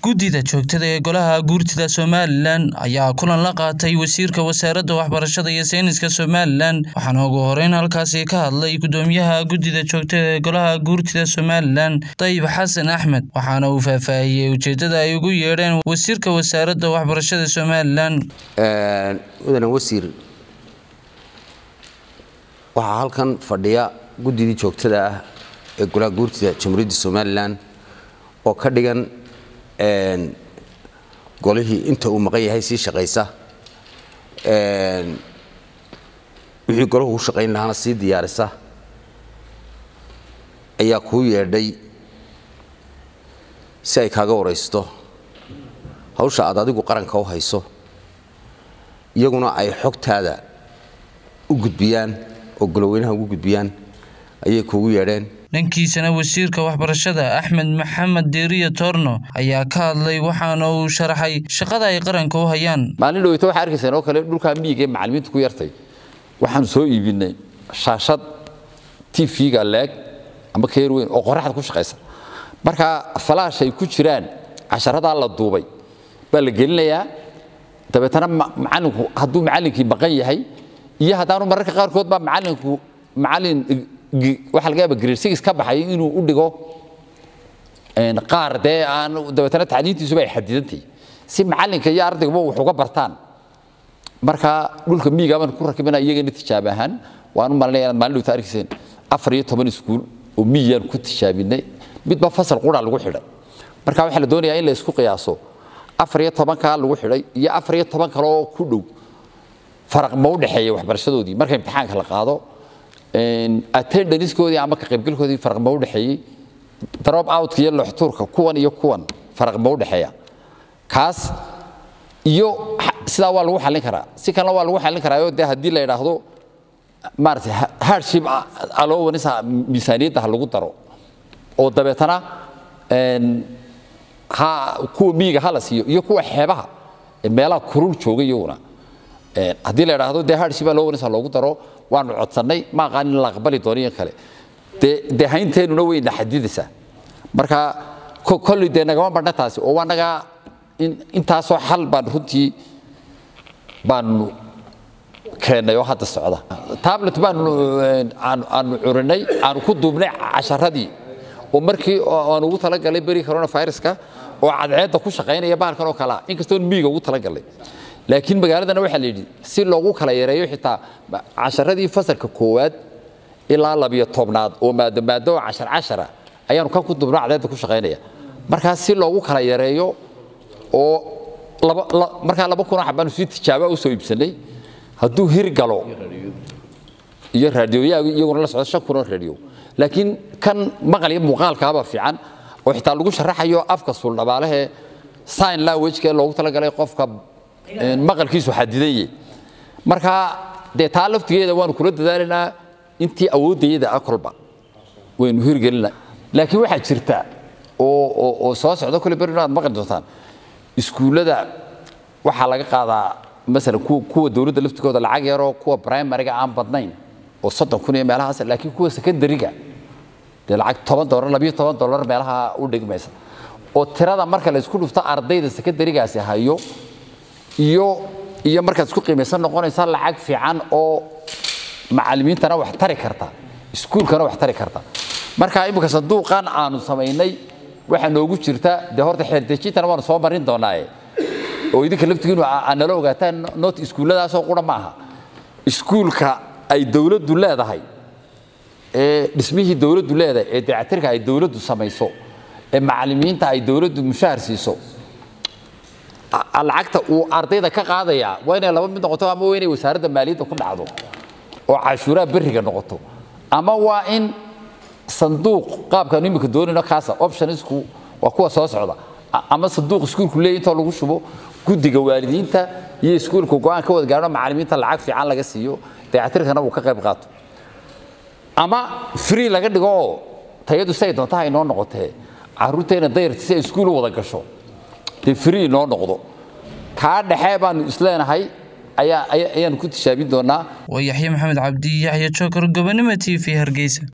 guddida joogtada ee golaha guurtida somalilan ayaa kulan la qaatay wasiirka wasaaradda waxbarashada iyo sayniska somalilan waxaana ugu horeyn halkaasi ka hadlay guddoomiyaha guddida joogtada ee golaha guurtida somalilan dayib xasan axmed waxaana uu faahfaahiyey ujeeddada ay ugu yeedheen wasiirka wasaaradda waxbarashada somalilan mudane wasiir waxaa halkan fadhiya guddidii joogtada ah ee golaha guurtida jamhuuriyadda somalilan oo ka dhigan golihii inta uu maqan yahay sii shaqaysa wixii golahu u shaqayn lahaana sii diyaarisa ayaa kuu yeedhay si ay kaaga waraysto hawsha aad adigu qaranka u hayso iyaguna ay xogtaada u gudbiyaan oo goloweynaha ugu gudbiyaan ayay kuugu yeedheen dhankiisana wasiirka waxbarashada axmed maxamed deeriya toorno ayaa ka hadlay waxaana uu sharaxay shaqada ay qaranka u hayaan maalin dhaweyta waxaa arkaysaan oo kale dhulkaa miyiga ee macallimiinta ku yartay waxaanu soo iibinay shaashad tv-ga leeg ama keer weyn oo qoraxda ku shaqaysa marka falaash ay ku jiraan casharadaa la duubay baa la gelinayaa dabeetana macallinku hadduu macallinkii maqan yahay iyo haddaanu mararka qaarkood baa macallinku macallin waxa laga yaaba grade six ka baxay inuu u dhigo qaar dee aan dabeetana tacliintiisuba ay xadidantay si macallinka iyo ardayguba wax uga bartaan marka dhulka miyiga baan ku rakibina iyagana tijaab ahaan waan u malinaya inaad maalin dhowta arkayseen afar iyo toban iskuul oo miyiyaan ku tijaabinay midba fasal qura lagu xidhay marka waxaa la doonayaa in la isku qiyaaso afar iyo tobankaa lagu xidhay iyo afar iyo toban kale oo ku dhow faraq ma u dhexeeya waxbarashadoodii marka imtixaanka la qaado attendancekoodii ama ka qaybgalkoodii faraq ma u dhexeeyey drop outka iyo loxtuurka kuwan iyo kuwan faraq ma u dhexeeya kaas iyo sidaa waa lagu xallin karaa si kalena waa lagu xallin karaayo dee haddii la yidhaahdo maaragtay hardship allowance miisaaniyadda ha lagu daro oo dabeetana ha kuwa miyiga ha la siiyo iyo kuwa xeebaha ee meelaha kurul jooga iyaguna haddii la yidhaahdo dee hardship allowance ha loogu daro waanu codsannay ma aqaan in la aqbali doono iyo kale dee haynteenuna wayna xadidaysaa marka kolley dee nagama badhna taasi oo waa nagaa intaasoo xal baan runtii baanu keennay oo hadda socda tablet baanu aanu curinay aanu ku duubnay casharadii oo markii aan ugu talagalay beri coronaviruska oo cadceedda ku shaqaynaya bahalkan oo kalea inkastoo miyiga ugu talagalay laakiin magaaladana waxaa la yidhi si loogu kala yareeyo xitaa casharadii fasalka koowaad ilaa labiyo tobnaad oo maado maado oo cashar cashara ayaanu kan ku dubno cadceedda ku shaqaynaya markaa si loogu kala yareeyo oo markaa laba kun oo xabaanu si tijaaba u soo iibsanay hadduu hir galo iyo raadioyaga iyaguna la socdo shan kun oo raadiyo laakiin kan maqal iyo muuqaalkaaba fiican oo xitaa lagu sharaxayo afka suuldhabaalehee sign language-ka ee loogu talagalay qofka maqalkiisu xadidaye marka dee taa laftigeeda waanu kula dadaalaynaa intii awooddayada ah kolba waynu hirgelina laakiin waxaa jirta oo soo socda kole berino aad maqli doontaan iskuullada waxaa laga qaadaa masalan kuwa dowladda laftigooda lacag yaroo kuwa primariga aan badnayn oo soddon kun iyo meelahaas laakiin kuwa secondariga dee lacag toban dolar labiyo toban dolar meelaha u dhigmaysa oo tirada marka la isku dhufto ardayda secondarigaasi hayo iyo iyo markaad isku qiimaysan noqonaysa lacag fiican oo macallimiintana wax tari karta iskuulkana wax tari karta marka imika sanduuqan aanu samaynay waxaa noogu jirta dee horta xeerdejintana waanu soo marin doonaaye oo idinka laftigiinu aad nala ogaataan noot iskuulladaasoo qura ma aha iskuulka ay dowladdu leedahay ee dhismihii dowladdu leedahay ee dayactirka ay dowladdu samayso ee macallimiinta ay dowladdu mushahar siiso lacagta uu ardayda ka qaadayaa waa inay laba mid noqoto ama waa inay wasaaradda maaliyadda ku dhacdo oo cashuuraha berriga noqoto ama waa in sanduuq qaabkaanu imika doonayno kaasa optionsku waa kuwa soo socda ama sanduuq iskuulku leeyahy intoo lagu shubo guddiga waalidiinta iyo iskuulka go-aan ka wada gaarno macallimiinta lacag fiican laga siiyo dayactirkana uu ka qayb qaato ama free laga dhigo oo tayadu si ay doontaha inoo noqotee carruurteena dayarti si ay iskuul u wada gasho dee free inoo noqdo kaa dhexe baanu isleenahay ayaa ayaanu ku tishaabin doonaa waa yaxye maxamed cabdi yaxye jookar gobonimo t v hargeysa